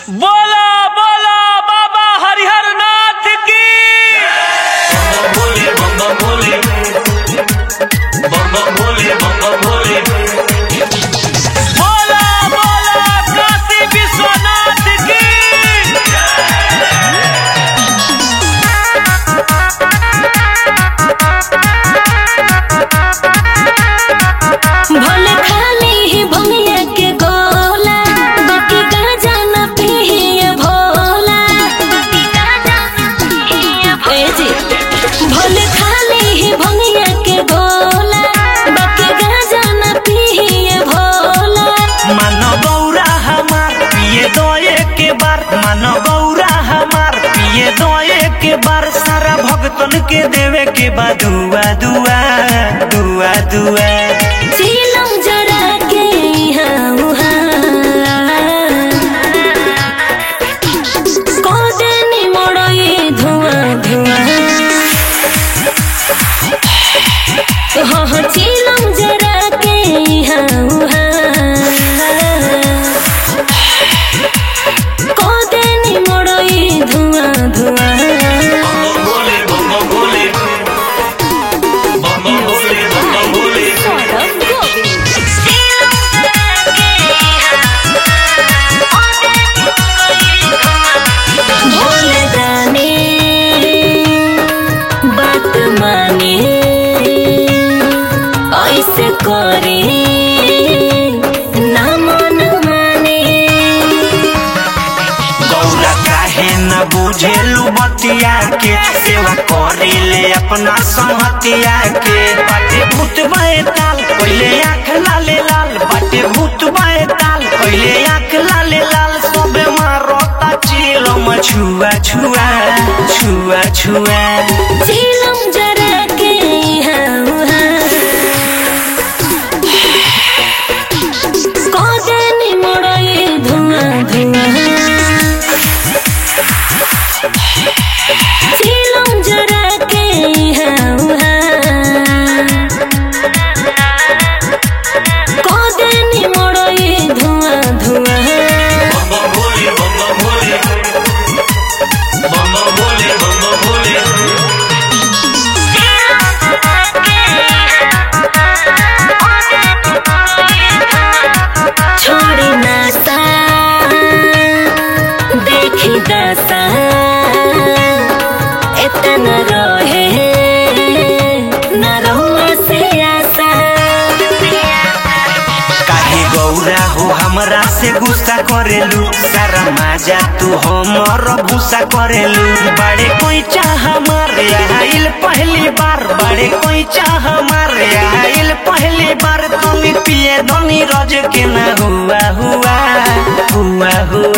बोला बोला बाबा हरिहर नाथ की भोले बम भोले बम भोले बम भोले बोला बोला काशी विश्वनाथ की भोले खाली ही भंगिया के गोला बाकी गाजा न पिए भोला बाकी गाजा न पिए ए जी भोले खाली ही भंगिया के गोला बाकी गाजा न पिए भोला मानो गौरा हमार पिए दो के बार मानो गौरा हमार पिए दो के बार सारा भक्तन के देवे के बा दुआ दुआ दुआ दुआ चीलम जरा के यहाँ उहाँ कोदेनी मोड़ई धुआं धुआं हाँ हाँ चीलम जरा के यहाँ उहाँ कोदेनी मोड़ई धुआं धुआं भोले बम भोले बम भोले बम भोले भोले जाने बात माने ऐसे करे ना मन माने गौरा काहे न बुझेलू बतिया के सेवा करेले अपना संहतिया के बाटे भूत ताल पहले आँख लाले लाल बाटे भूत ताल पहले आँख लाले लाल सबे मारता चिलम छुआ छुआ छुआ छुआ झीलम जरा के यहाँ उहाँ कोदेनी मोड़ई धुआं धुआं झीलम जरा के यहाँ उहाँ कोदेनी मोड़ई धुआं धुआं बम भोले बम भोले बम भोले बम भोले छोड़ी नासा देखी दशा इतना रहे न रहुआ से आशा काहे गौरा हो हमरा से गुस्सा करेलू सारा माजा तू हमर भूसा करेलू बड़े कोई चाह हमारे आइल पहली बार बड़े कोई चाह हमारे आइल पहली बार तुम पिए धनी रज के ना हुआ हुआ हुआ हुआ